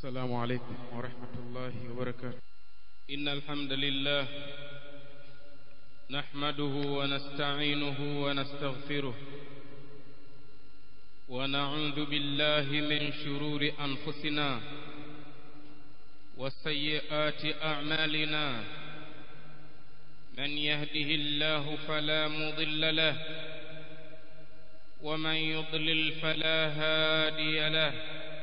السلام عليكم ورحمة الله وبركاته إن الحمد لله نحمده ونستعينه ونستغفره ونعوذ بالله من شرور أنفسنا وسيئات أعمالنا من يهده الله فلا مضل له ومن يضلل فلا هادي له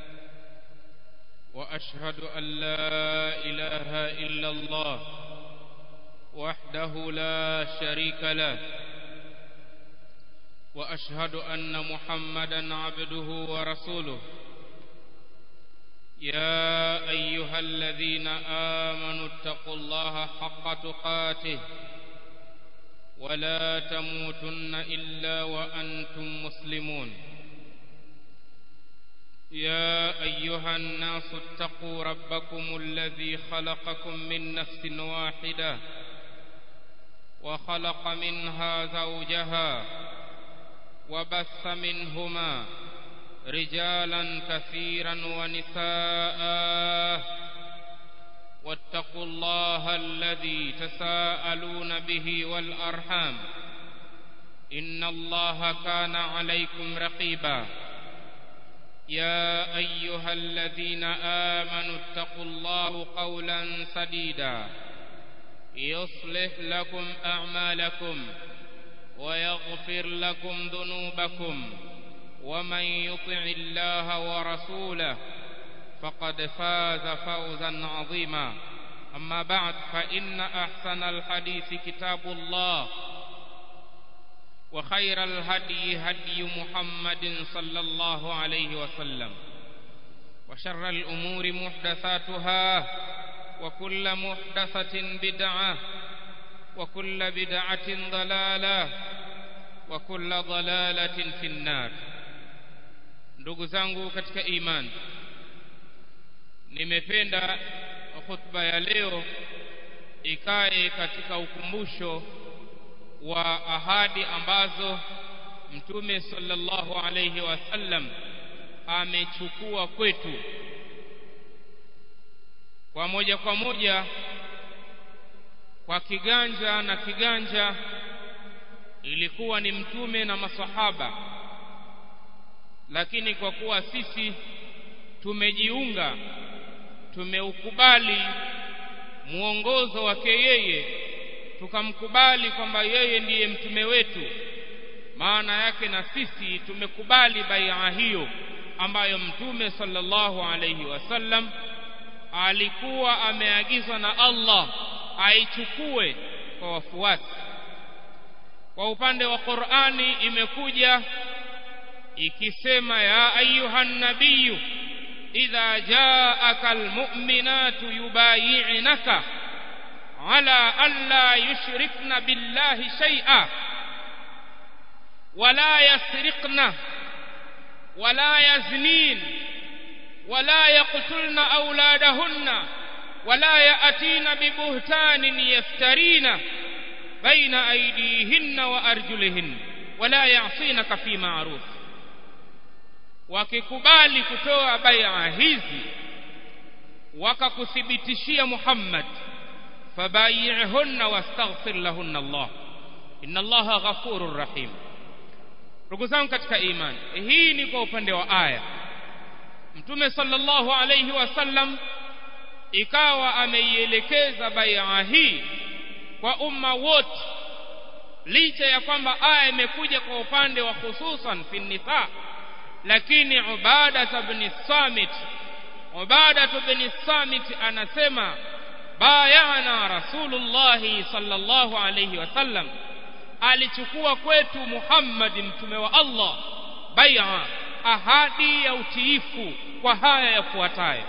وأشهد أن لا إله إلا الله وحده لا شريك له وأشهد أن محمدا عبده ورسوله يا أيها الذين آمنوا اتقوا الله حق تقاته ولا تموتن إلا وأنتم مسلمون يا أيها الناس اتقوا ربكم الذي خلقكم من نفس واحدة وخلق منها زوجها وبث منهما رجالا كثيرا ونساء واتقوا الله الذي تساءلون به والأرحام إن الله كان عليكم رقيبا يا أيها الذين آمنوا اتقوا الله قولا سديدا يصلح لكم أعمالكم ويغفر لكم ذنوبكم ومن يطع الله ورسوله فقد فاز فوزا عظيما أما بعد فإن أحسن الحديث كتاب الله وخير الهدي هدي محمد صلى الله عليه وسلم وشر الأمور محدثاتها وكل محدثة بدعة وكل بدعة ضلالة وكل ضلالة في النار ndugu zangu katika imani nimependa khutba ya leo ikae katika ukumbusho wa ahadi ambazo mtume sallallahu alayhi wasallam amechukua kwetu kwa moja kwa moja kwa kiganja na kiganja ilikuwa ni mtume na masahaba lakini kwa kuwa sisi tumejiunga tumeukubali muongozo wake yeye tukamkubali kwamba yeye ndiye mtume wetu maana yake na sisi tumekubali bai'a hiyo ambayo mtume sallallahu alayhi wasallam alikuwa ameagizwa na Allah aichukue kwa wafuasi kwa upande wa Qur'ani imekuja ikisema ya ayuhan nabiyyu idha jaaka almu'minatu yubayi'naka ala alla yushrikna billahi shay'a wala yasriqna wala yaznin wala yaqtulna awladahunna wala ya'tina bibuhtanin yaftarina baina aydihinna wa arjulihinna wala ya'sinaka fi ma'ruf wakikubali kutoa bai'a hizi wakakuthibitishia Muhammad fabayi'hunna wastaghfir lahunna Allah inna Allaha ghafurur rahim ndugu zangu katika imani hii ni kwa upande wa aya mtume sallallahu alayhi wasallam ikawa ameielekeza bai'a hii kwa umma wote licha ya kwamba aya imekuja kwa upande wa hususan fi nisa lakini ubada ibn samit ubada ibn samit anasema bayana rasulullah sallallahu alayhi wasallam alichukua kwetu Muhammad mtume wa Allah bai'a ahadi ya utiifu kwa haya yafuatayo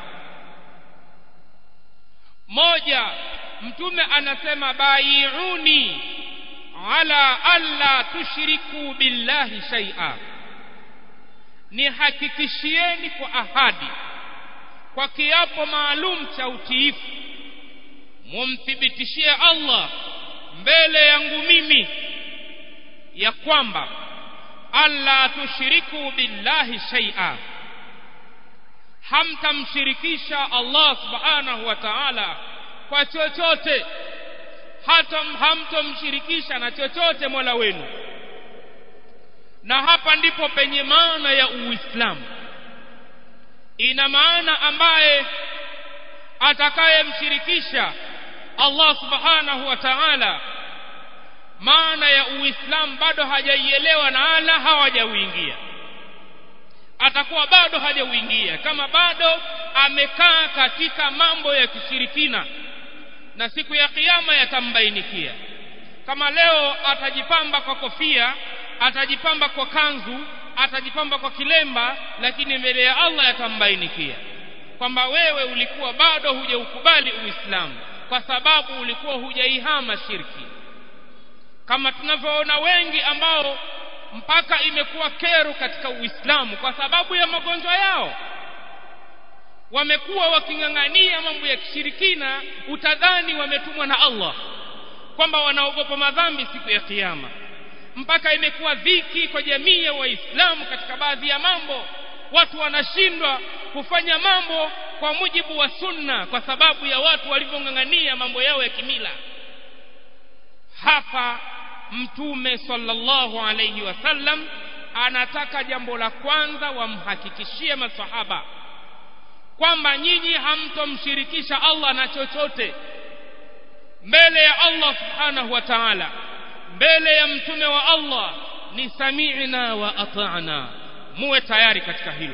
moja mtume anasema bai'uni ala alla tushriku billahi shay'a nihakikishieni kwa ahadi kwa kiapo maalum cha utiifu mumthibitishie Allah mbele yangu mimi ya kwamba alla tushiriku billahi shay'a hamtamshirikisha Allah subhanahu wa ta'ala kwa chochote hata hamtomshirikisha na chochote Mola wenu na hapa ndipo penye maana ya Uislamu ina maana ambaye atakayemshirikisha Allah subhanahu wa ta'ala maana ya Uislamu bado hajaielewa na ala hawajauingia atakuwa bado hajauingia kama bado amekaa katika mambo ya kishirikina na siku ya kiyama yatambainikia kama leo atajipamba kwa kofia atajipamba kwa kanzu atajipamba kwa kilemba lakini mbele ya Allah yatambainikia kwamba wewe ulikuwa bado hujaukubali Uislamu kwa sababu ulikuwa hujaihama shirki kama tunavyoona wengi ambao mpaka imekuwa kero katika Uislamu kwa sababu ya magonjwa yao wamekuwa waking'ang'ania mambo ya kishirikina utadhani wametumwa na Allah kwamba wanaogopa madhambi siku ya kiyama mpaka imekuwa dhiki kwa jamii ya waislamu katika baadhi ya mambo watu wanashindwa kufanya mambo kwa mujibu wa sunna kwa sababu ya watu walivyong'ang'ania mambo yao ya kimila hapa mtume sallallahu alayhi wasallam anataka jambo la kwanza wamhakikishie masahaba kwamba nyinyi hamtomshirikisha Allah na chochote mbele ya Allah subhanahu wa ta'ala mbele ya mtume wa Allah ni sami'na wa ata'na muwe tayari katika hilo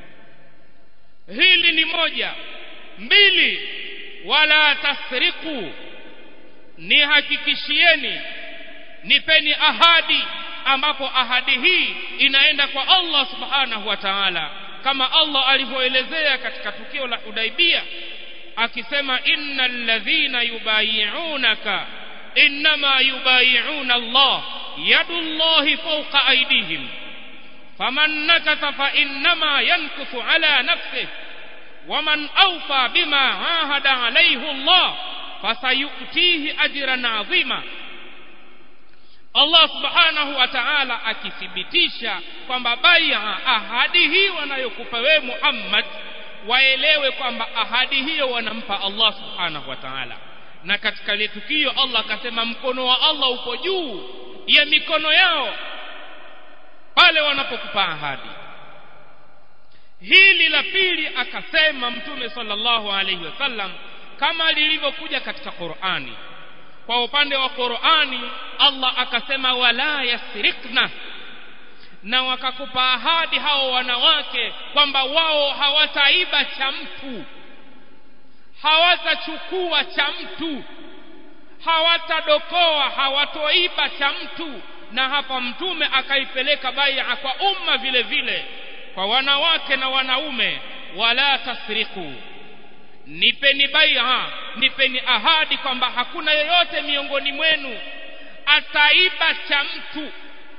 hili ni moja mbili wala tasriku ni hakikishieni nipeni ahadi ambapo ahadi hii inaenda kwa Allah subhanahu wa ta'ala kama Allah alivyoelezea katika tukio la Hudaibia akisema innal ladhina yubayi'unaka inma yubayi'una Allah yadullahi fawqa aydihim faman nakatha fa innama yankuthu ala nafsihi waman awfa bima ahada alayhi Allah fasayutihi ajran 'azima Allah subhanahu wa ta'ala akithibitisha kwamba bai'a ahadi hii wanayokupa wewe Muhammad waelewe kwamba ahadi hiyo wanampa Allah subhanahu wa ta'ala na katika ile tukio Allah akasema mkono wa Allah uko juu ya mikono yao pale wanapokupa ahadi hili la pili akasema mtume sallallahu alayhi wasallam kama lilivyokuja katika Qur'ani kwa upande wa Qur'ani Allah akasema wala yasrikna na wakakupa ahadi hao wanawake kwamba wao hawataiba cha mtu hawatachukua cha mtu hawatadokoa hawatoiba cha mtu na hapa mtume akaipeleka bai'a kwa umma vile vile kwa wanawake na wanaume wala tasriku nipeni bai'a nipeni ahadi kwamba hakuna yoyote miongoni mwenu ataiba cha mtu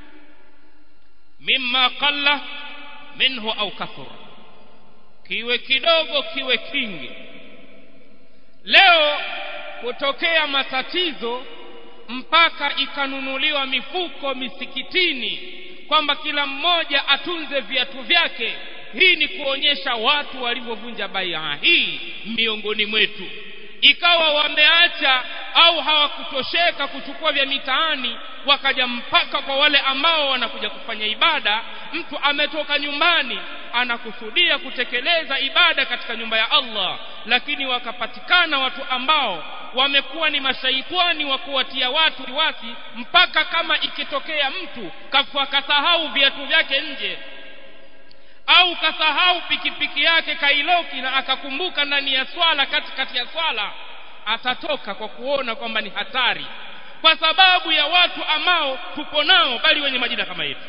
mimma qalla minhu au kathura kiwe kidogo kiwe kingi leo kutokea matatizo mpaka ikanunuliwa mifuko misikitini kwamba kila mmoja atunze viatu vyake hii ni kuonyesha watu walivyovunja bai'a hii miongoni mwetu ikawa wameacha au hawakutosheka kuchukua vya mitaani wakaja mpaka kwa wale ambao wanakuja kufanya ibada mtu ametoka nyumbani anakusudia kutekeleza ibada katika nyumba ya Allah lakini wakapatikana watu ambao wamekuwa ni mashaitani wa kuwatia watu wasi mpaka kama ikitokea mtu kafa kasahau viatu vyake nje au kasahau pikipiki yake kailoki na akakumbuka ndani ya swala katikati ya swala atatoka kwa kuona kwamba ni hatari kwa sababu ya watu ambao tupo nao bali wenye majina kama yetu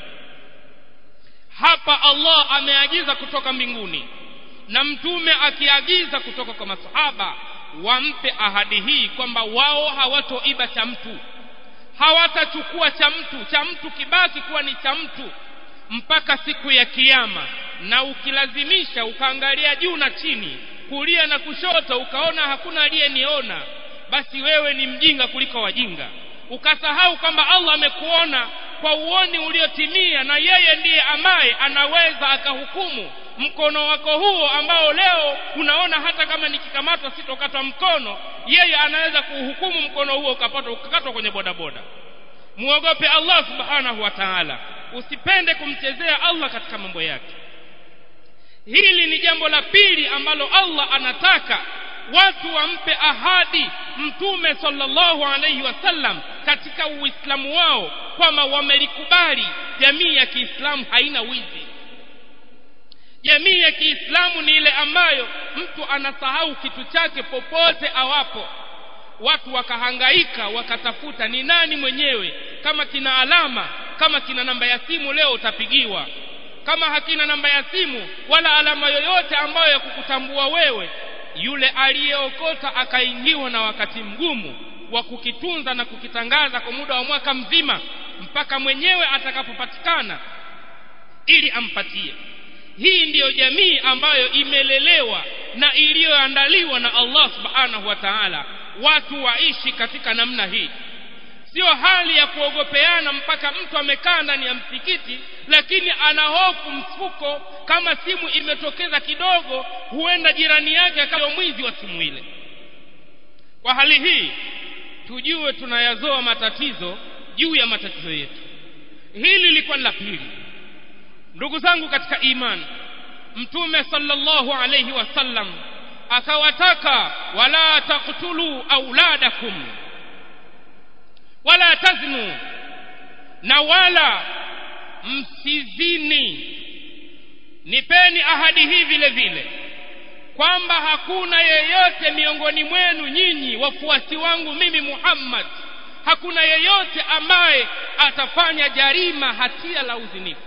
hapa Allah ameagiza kutoka mbinguni na mtume akiagiza kutoka kwa masahaba wampe ahadi hii kwamba wao hawatoiba cha mtu hawatachukua cha mtu cha mtu kibaki kuwa ni cha mtu mpaka siku ya kiyama na ukilazimisha ukaangalia juu na chini kulia na kushoto ukaona hakuna aliyeniona basi wewe ni mjinga kuliko wajinga ukasahau kwamba Allah amekuona kwa uoni uliotimia na yeye ndiye ambaye anaweza akahukumu mkono wako huo ambao leo unaona hata kama nikikamatwa sitokatwa mkono yeye anaweza kuhukumu mkono huo ukapata ukakatwa kwenye bodaboda muogope Allah subhanahu wa ta'ala usipende kumchezea Allah katika mambo yake hili ni jambo la pili ambalo Allah anataka watu wampe ahadi mtume sallallahu alaihi wasallam katika uislamu wao kwamba wamelikubali jamii ya Kiislamu haina wizi jamii ya Kiislamu ni ile ambayo mtu anasahau kitu chake popote awapo watu wakahangaika wakatafuta ni nani mwenyewe kama kina alama kama kina namba ya simu leo utapigiwa kama hakina namba ya simu wala alama yoyote ambayo ya kukutambua wewe yule aliyeokota akaingiwa na wakati mgumu wa kukitunza na kukitangaza kwa muda wa mwaka mzima mpaka mwenyewe atakapopatikana ili ampatie hii ndiyo jamii ambayo imelelewa na iliyoandaliwa na Allah subhanahu wa ta'ala watu waishi katika namna hii sio hali ya kuogopeana mpaka mtu amekaa ndani ya msikiti lakini ana hofu mfuko kama simu imetokeza kidogo huenda jirani yake akawa mwizi wa simu ile kwa hali hii tujue tunayazoa matatizo juu ya matatizo yetu hili lilikuwa la pili ndugu zangu katika imani mtume sallallahu alayhi wasallam akawataka wala taqtulu auladakum wala taznu na wala msizini nipeni ahadi hii vile vile kwamba hakuna yeyote miongoni mwenu nyinyi wafuasi wangu mimi Muhammad hakuna yeyote ambaye atafanya jarima hatia la uzinifu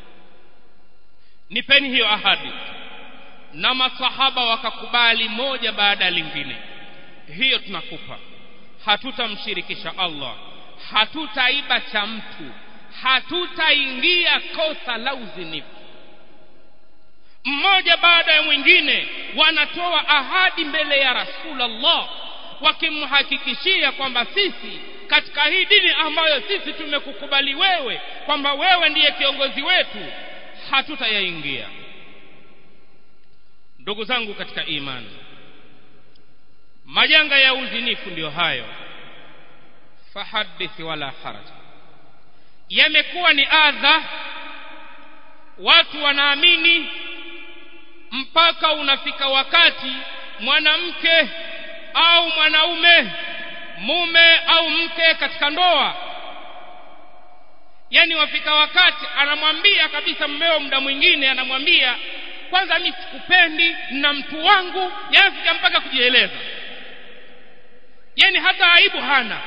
nipeni hiyo ahadi na masahaba wakakubali moja baada ya lingine hiyo tunakupa hatutamshirikisha Allah hatutaiba cha mtu hatutaingia kosa la uzinifu mmoja baada ya mwingine wanatoa ahadi mbele ya Rasulullah wakimhakikishia kwamba sisi katika hii dini ambayo sisi tumekukubali wewe kwamba wewe ndiye kiongozi wetu hatutayaingia ndugu zangu katika imani majanga ya uzinifu ndiyo hayo fahadithi wala haraj yamekuwa ni adha watu wanaamini mpaka unafika wakati mwanamke au mwanaume mume au mke katika ndoa yani wafika wakati anamwambia kabisa mmeo muda mwingine anamwambia kwanza mimi sikupendi na mtu wangu yafika mpaka kujieleza yani hata aibu hana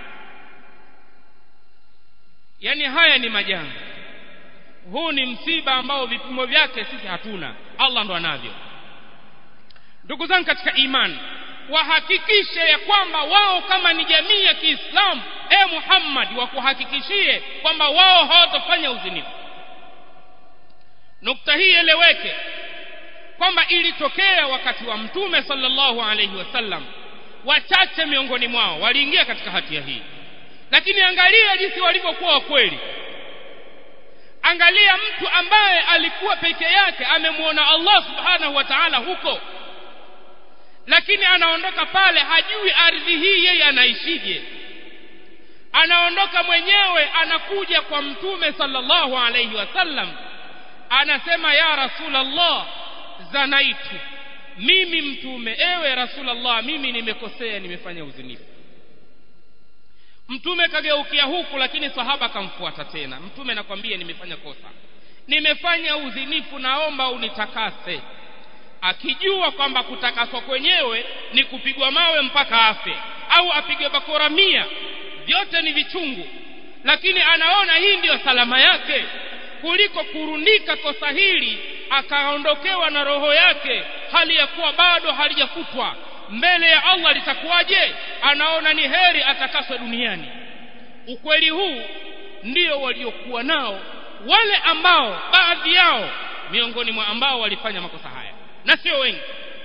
yani haya ni majanga huu ni msiba ambao vipimo vyake sisi hatuna Allah ndo anavyo ndugu zangu katika imani wahakikishe ya kwamba wao kama ni jamii ya Kiislamu e Muhammad wakuhakikishie kwamba wao hawatafanya uzinifu nukta hii eleweke kwamba ilitokea wakati wa mtume sallallahu alaihi wasallam wachache miongoni mwao waliingia katika hatia hii lakini angalia jinsi walivyokuwa kweli angalia mtu ambaye alikuwa peke yake amemwona Allah subhanahu wa ta'ala huko lakini anaondoka pale hajui ardhi hii yeye anaishije anaondoka mwenyewe anakuja kwa mtume sallallahu alayhi wasallam anasema ya rasulallah zanaitu mimi mtume ewe rasulallah mimi nimekosea nimefanya uzinifu mtume kageukia huku lakini sahaba akamfuata tena mtume nakwambia nimefanya kosa nimefanya uzinifu naomba unitakase akijua kwamba kutakaswa kwenyewe ni kupigwa mawe mpaka afe au apigwe bakora mia vyote ni vichungu lakini anaona hii ndiyo salama yake kuliko kurundika kosa hili akaondokewa na roho yake hali ya kuwa bado halijakutwa mbele ya Allah litakuwaje anaona ni heri atakaswe duniani ukweli huu ndio waliokuwa nao wale ambao baadhi yao miongoni mwa ambao walifanya makosa haya na sio wengi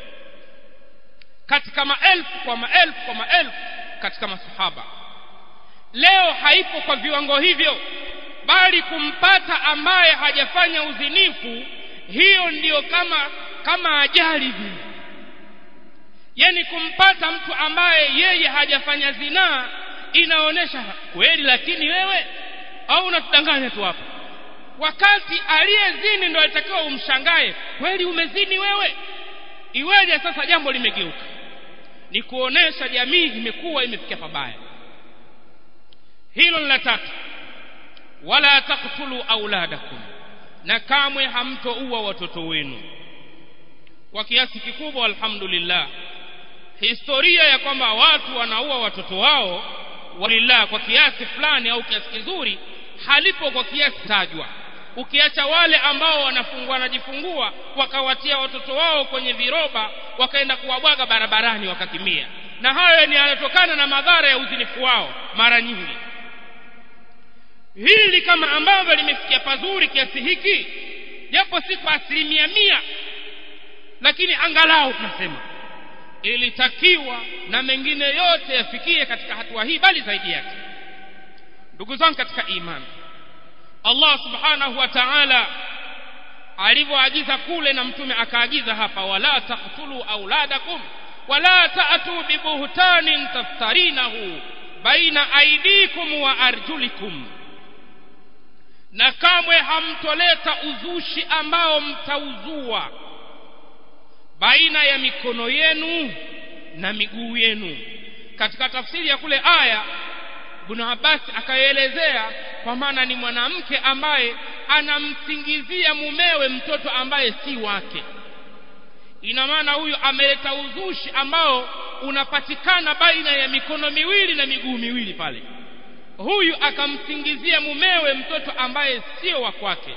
katika maelfu kwa maelfu kwa maelfu katika masahaba leo haipo kwa viwango hivyo bali kumpata ambaye hajafanya uzinifu hiyo ndiyo kama kama ajali vile yani kumpata mtu ambaye yeye hajafanya zinaa inaonyesha kweli lakini wewe au unatudanganya tu hapa wakati aliyezini ndo alitakiwa umshangae kweli umezini wewe iweje sasa jambo limegeuka ni kuonesha jamii imekuwa imefikia pabaya hilo ni la tatu wala taktulu auladakum na kamwe hamtoua watoto wenu kwa kiasi kikubwa alhamdulillah historia ya kwamba watu wanaua watoto wao walillah kwa kiasi fulani au kiasi kizuri halipo kwa kiasi tajwa ukiacha wale ambao wanafungua wanajifungua wakawatia watoto wao kwenye viroba wakaenda kuwabwaga barabarani wakatimia na hayo ni yanatokana na madhara ya uzinifu wao mara nyingi hili kama ambavyo limefikia pazuri kiasi hiki japo si kwa asilimia mia lakini angalau tunasema ilitakiwa na mengine yote yafikie katika hatua hii bali zaidi yake ndugu zangu katika imani Allah subhanahu wa ta'ala alivyoagiza kule na mtume akaagiza hapa wala taqtulu auladakum wala ta'tu bibuhtanin taftarinahu baina aidikum wa arjulikum na kamwe hamtoleta uzushi ambao mtauzua baina ya mikono yenu na miguu yenu katika tafsiri ya kule aya Ibn Abbas akaelezea kwa maana ni mwanamke ambaye anamsingizia mumewe mtoto ambaye si wake ina maana huyu ameleta uzushi ambao unapatikana baina ya mikono miwili na miguu miwili pale huyu akamsingizia mumewe mtoto ambaye sio wa kwake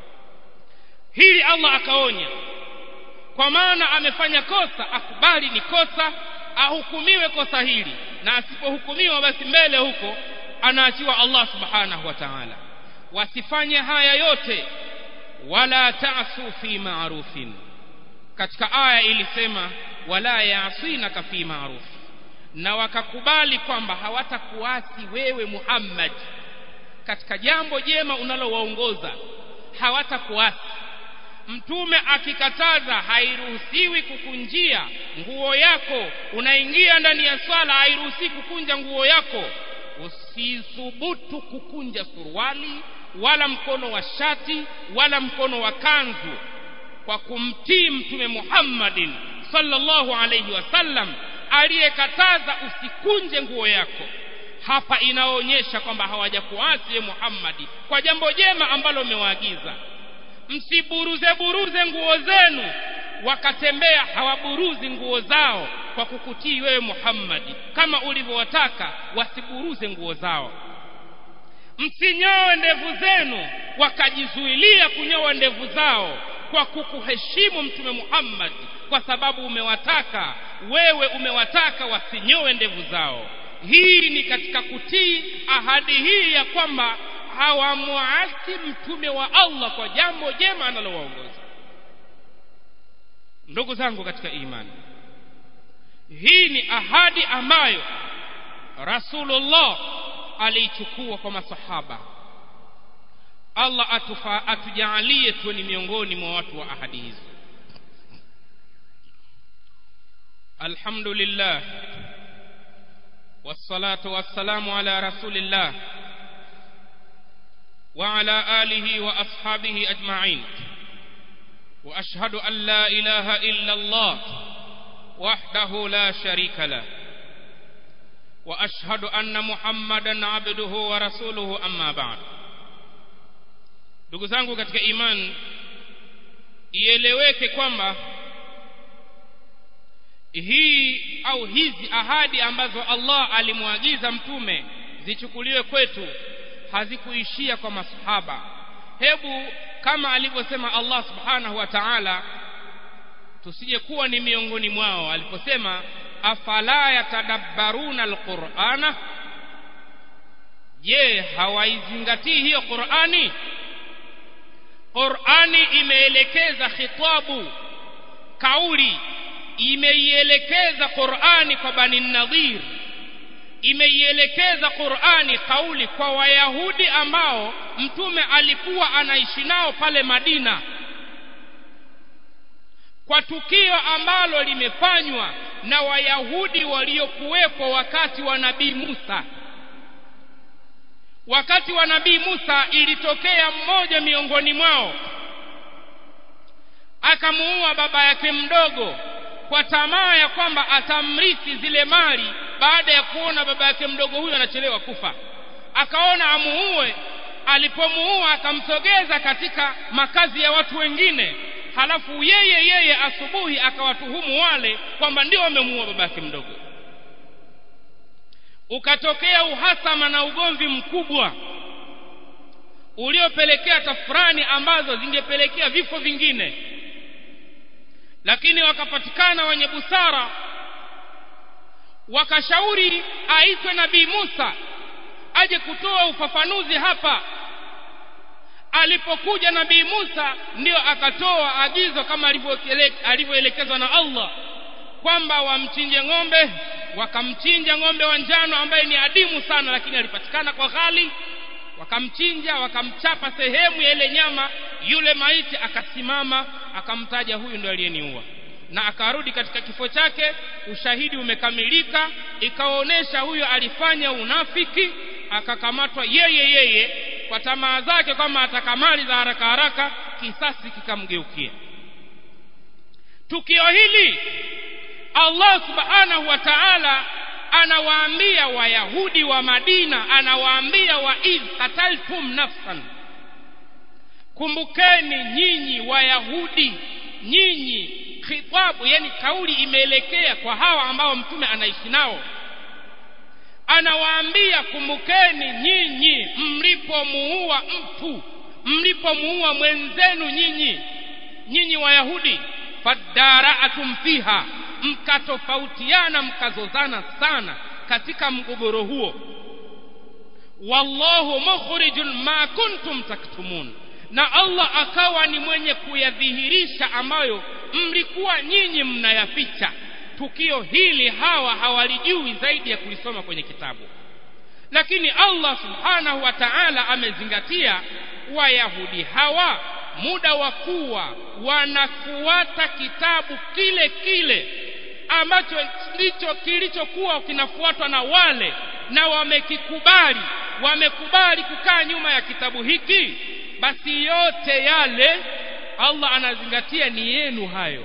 hili Allah akaonya kwa maana amefanya kosa akubali ni kosa ahukumiwe kosa hili na asipohukumiwa basi mbele huko anaachiwa Allah subhanahu wa ta'ala wasifanye haya yote wala ta'su fi ma'rufin katika aya ilisema wala ya'sinaka fi ma'ruf na wakakubali kwamba hawatakuasi wewe Muhammad katika jambo jema unalowaongoza hawatakuasi mtume akikataza hairuhusiwi kukunjia nguo yako unaingia ndani ya swala hairuhusiwi kukunja nguo yako usithubutu kukunja suruali wala mkono wa shati wala mkono wa kanzu kwa kumtii mtume Muhammadin sallallahu alayhi wasallam aliyekataza usikunje nguo yako hapa inaonyesha kwamba hawajakuasi Muhammadi kwa jambo jema ambalo umewaagiza msiburuze buruze nguo zenu wakatembea hawaburuzi nguo zao kwa kukutii wewe Muhammadi kama ulivyowataka wasiburuze nguo zao msinyoe ndevu zenu wakajizuilia kunyoa ndevu zao kwa kukuheshimu mtume Muhammad kwa sababu umewataka wewe umewataka wasinyoe ndevu zao hii ni katika kutii ahadi hii ya kwamba hawamuasi mtume wa Allah kwa jambo jema analowaongoza ndugu zangu katika imani hii ni ahadi ambayo Rasulullah aliichukua kwa masahaba Allah atufa atujalie tuwe ni miongoni mwa watu wa ahadi hizo Alhamdulillah والصلاة والسلام على رسول الله وعلى آله وأصحابه أجمعين وأشهد أن لا إله إلا الله وحده لا شريك له وأشهد أن محمدا عبده ورسوله أما بعد ndugu zangu katika imani ieleweke kwamba hii au hizi ahadi ambazo Allah alimwagiza mtume zichukuliwe kwetu hazikuishia kwa masahaba hebu kama alivyosema Allah subhanahu wa ta'ala tusije kuwa ni miongoni mwao aliposema afala yatadabbaruna alqur'ana je hawaizingatii hiyo Qur'ani Qur'ani imeelekeza khitabu kauli imeielekeza Qur'ani kwa Bani Nadhir imeielekeza Qur'ani kauli kwa Wayahudi ambao mtume alikuwa anaishi nao pale Madina kwa tukio ambalo limefanywa na wayahudi waliokuwepo wakati wa nabii Musa wakati wa nabii Musa ilitokea mmoja miongoni mwao akamuua baba yake mdogo kwa tamaa ya kwamba atamrithi zile mali baada ya kuona baba yake mdogo huyo anachelewa kufa akaona amuue alipomuua akamsogeza katika makazi ya watu wengine halafu yeye yeye asubuhi akawatuhumu wale kwamba ndio wamemuua baba yake mdogo ukatokea uhasama na ugomvi mkubwa uliopelekea tafurani ambazo zingepelekea vifo vingine lakini wakapatikana wenye busara wakashauri aitwe nabii Musa aje kutoa ufafanuzi hapa alipokuja nabii Musa ndio akatoa agizo kama alivyoelekezwa na Allah kwamba wamchinje ng'ombe wakamchinja ng'ombe wa njano ambaye ni adimu sana lakini alipatikana kwa ghali wakamchinja wakamchapa sehemu ya ile nyama yule maiti akasimama akamtaja huyu ndo aliyeniua na akarudi katika kifo chake ushahidi umekamilika ikaonyesha huyo alifanya unafiki akakamatwa yeye yeye kwa tamaa zake kwamba atakamali za haraka haraka kisasi kikamgeukia tukio hili Allah subhanahu wa ta'ala anawaambia wayahudi wa Madina anawaambia wa idh qataltum nafsan kumbukeni nyinyi wayahudi nyinyi khitabu yani kauli imeelekea kwa hawa ambao mtume anaishi nao anawaambia kumbukeni nyinyi mlipomuua mtu mlipomuua mwenzenu nyinyi nyinyi wayahudi fadaraatum fiha mkatofautiana mkazozana sana katika mgogoro huo wallahu mukhrijun ma kuntum taktumun na Allah akawa ni mwenye kuyadhihirisha ambayo mlikuwa nyinyi mnayaficha tukio hili hawa hawalijui zaidi ya kulisoma kwenye kitabu lakini Allah subhanahu wa ta'ala amezingatia wayahudi hawa muda wa kuwa wanafuata kitabu kile kile ambacho ndicho kilichokuwa kinafuatwa na wale na wamekikubali wamekubali kukaa nyuma ya kitabu hiki basi yote yale Allah anazingatia ni yenu hayo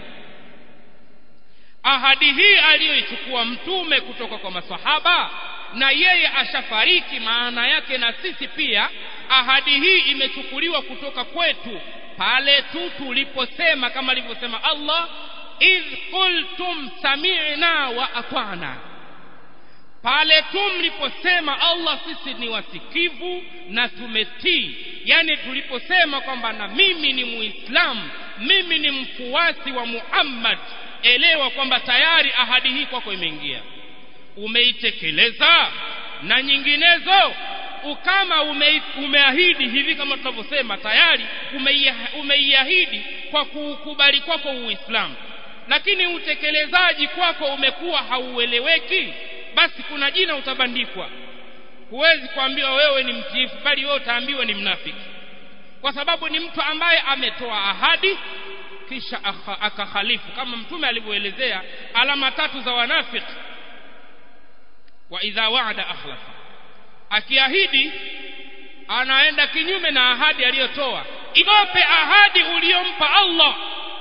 ahadi hii aliyoichukua mtume kutoka kwa masahaba na yeye ashafariki maana yake na sisi pia ahadi hii imechukuliwa kutoka kwetu pale tu tuliposema kama alivyosema Allah idh qultum sami'na wa ata'na pale tu mliposema Allah sisi ni wasikivu na tumetii yani tuliposema kwamba na mimi ni muislamu mimi ni mfuasi wa Muhammad elewa kwamba tayari ahadi hii kwako imeingia umeitekeleza na nyinginezo ukama ume, umeahidi hivi kama tunavyosema tayari umeiahidi kwa kuukubali kwako Uislamu lakini utekelezaji kwako umekuwa haueleweki basi kuna jina utabandikwa huwezi kuambiwa wewe ni mtiifu bali wewe utaambiwa ni mnafiki kwa sababu ni mtu ambaye ametoa ahadi kisha akakhalifu kama mtume alivyoelezea alama tatu za wanafiki wa idha wa'ada akhlafa akiahidi anaenda kinyume na ahadi aliyotoa igope ahadi uliyompa Allah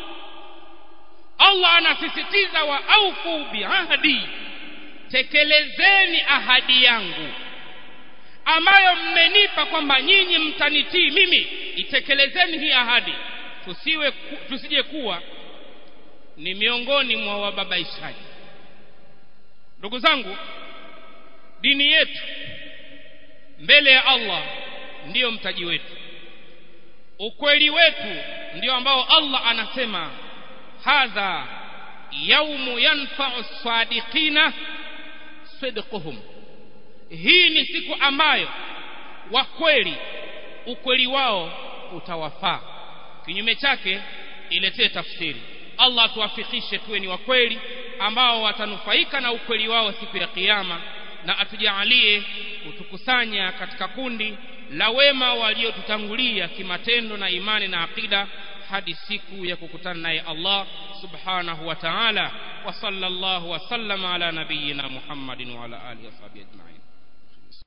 Allah anasisitiza wa aufu biahdi tekelezeni ahadi yangu ambayo mmenipa kwamba nyinyi mtanitii mimi itekelezeni hii ahadi tusiwe tusije kuwa ni miongoni mwa wababaishaji ndugu zangu dini yetu mbele ya Allah ndiyo mtaji wetu ukweli wetu ndio ambao Allah anasema hadha yaumu yanfa'u sadiqina sidquhum hii ni siku ambayo wa kweli ukweli wao utawafaa kinyume chake iletee tafsiri Allah tuwafikishe tuwe ni wa kweli ambao watanufaika na ukweli wao siku ya kiyama na atujaalie kutukusanya katika kundi la wema waliotutangulia kimatendo na imani na akida hadi siku ya kukutana naye Allah subhanahu wa ta'ala wa sallallahu wa sallama ala nabiyyina Muhammadin wa ala alihi wa sahbihi ajma'in